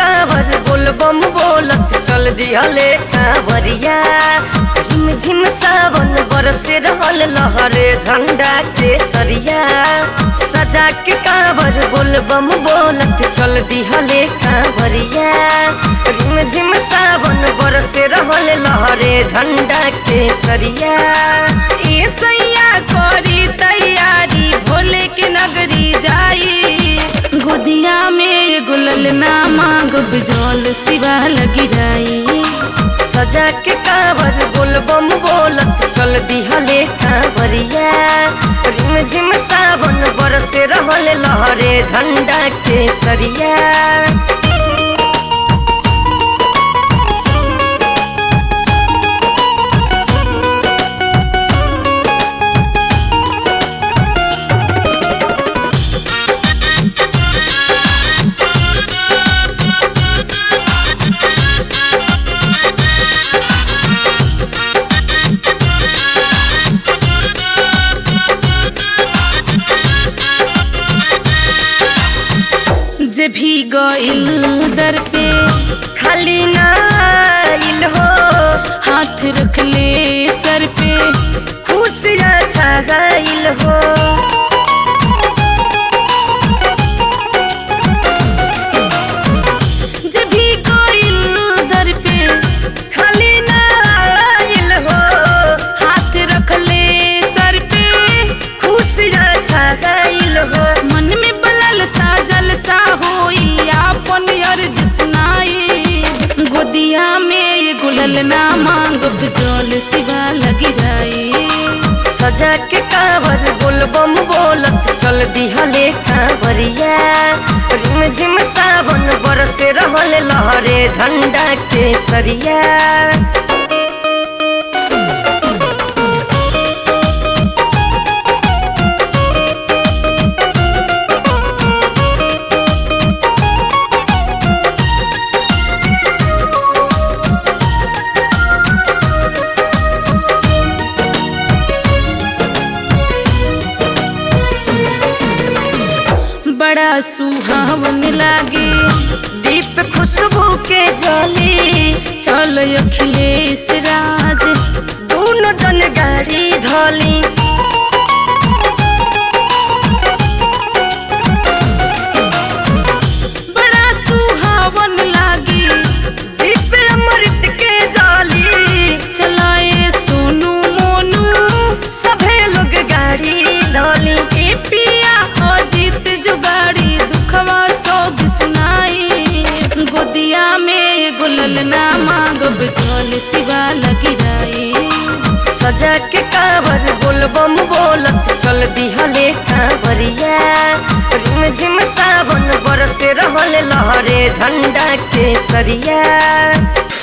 कांवर बोल बम बोलत चल दिहले कांवरिया झिम झिम सावन बरसे रहल लहरे झंडा के सरिया सजा के कांवर बोल बम बोलत चल दिहले कांवरिया झिम झिम सावन बरसे रहल लहरे झंडा के सरिया ए सैया करी तैयारी भोले के नगरी जाई गोदिया में गुलल ना मांग बिजोल सिवा लगी जाई सजा के कांवर बोल बम बोलत चल दिहले कांवरिया रिम झिम सावन बरसे रहल लहरे झंडा के सरिया जे भी गइल दर पे खाली नाइल हो हाथ रख ले सर पे खुशियाँ छा गइल हो जे भी गइल दर पे खाली नाइल हो हाथ रख ले सर पे खुशियाँ छा गइल हो मन में बलल सा जलसा होई आपन अर्ज सुनाई गोदिया में ये गुलल ना मांग बिजोल सिवा लगी जाई सजा के कांवर बोल बम बोलत चल दिहले कांवरिया रिम झिम सावन बरसे रहल लहरे झंडा के सरिया बड़ा सुहावन लागे दीप खुशबू के जली चल अखिलेश राज दोनों जन गाड़ी धली बड़ा सुहावन लागे दीप अमृत के जली चलाए सोनू मोनू सभे लोग गाड़ी धली ए पिया अजीत जुगाड़ी दुखवा सब सुनाई गोदिया में गुलल ना मांग बिजोल सिवा लगी जाई सजा के कांवर बोल बम बोलत चल दिहले कांवरिया रिम झिम सावन बरसे रहल लहरे झंडा के सरिया